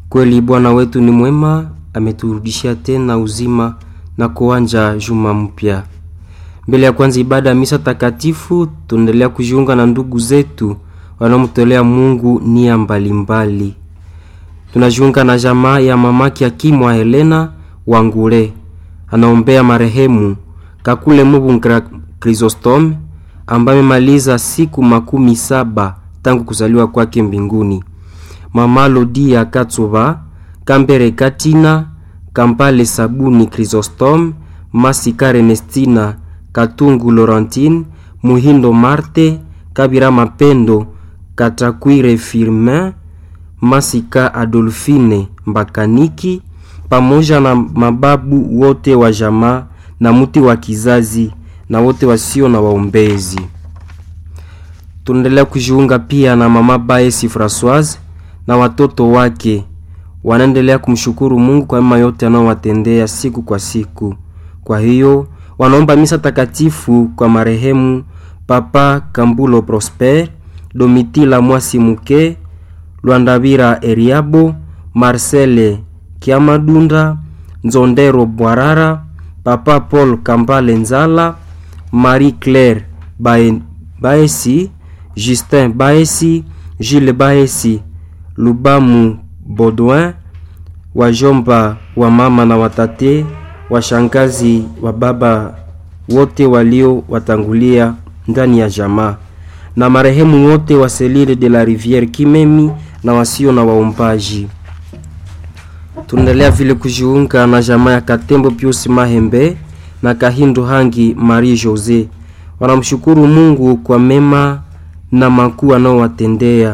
Kweli Bwana wetu ni mwema, ameturudishia tena uzima na kuanja juma mpya. Mbele ya kwanza ibada ya misa takatifu, tunaendelea kujiunga na ndugu zetu wanaomtolea Mungu nia mbalimbali. Tunajiunga na jamaa ya mamaki ya Kimwa Helena Wangure, anaombea marehemu Kakule Mubungra Chrysostome ambaye amemaliza siku makumi saba tangu kuzaliwa kwake mbinguni. Mama Lodia Katsuba Kambere Katina Kampale Sabuni Chrysostome Masika Ernestina Katungu Laurentine Muhindo Marte Kabira Mapendo Katakwire Firmin Masika Adolfine Mbakaniki pamoja na mababu wote wa jamaa na mti wa kizazi na wote wasio na waombezi. Tunaendelea kujiunga pia na mama Baesi Francoise na watoto wake wanaendelea kumshukuru Mungu kwa mema yote anayowatendea siku kwa siku. Kwa hiyo wanaomba misa takatifu kwa marehemu Papa Kambulo Prosper, Domitila Mwasi Muke, Lwandabira Eriabo, Marcele Kiamadunda, Nzondero Bwarara, Papa Paul Kambale Nzala, Marie Claire Bae, Baesi, Justin Baesi, Gilles Baesi, Lubamu Baudouin, wajomba wa mama na watate, washangazi wa baba wote walio watangulia ndani ya jamaa na marehemu wote wa Selile de la Riviere Kimemi na wasio na waombaji. Tunaendelea vile kujiunga na jamaa ya Katembo Pius Mahembe na Kahindo Hangi Marie Jose, wanamshukuru Mungu kwa mema na makuu anaowatendea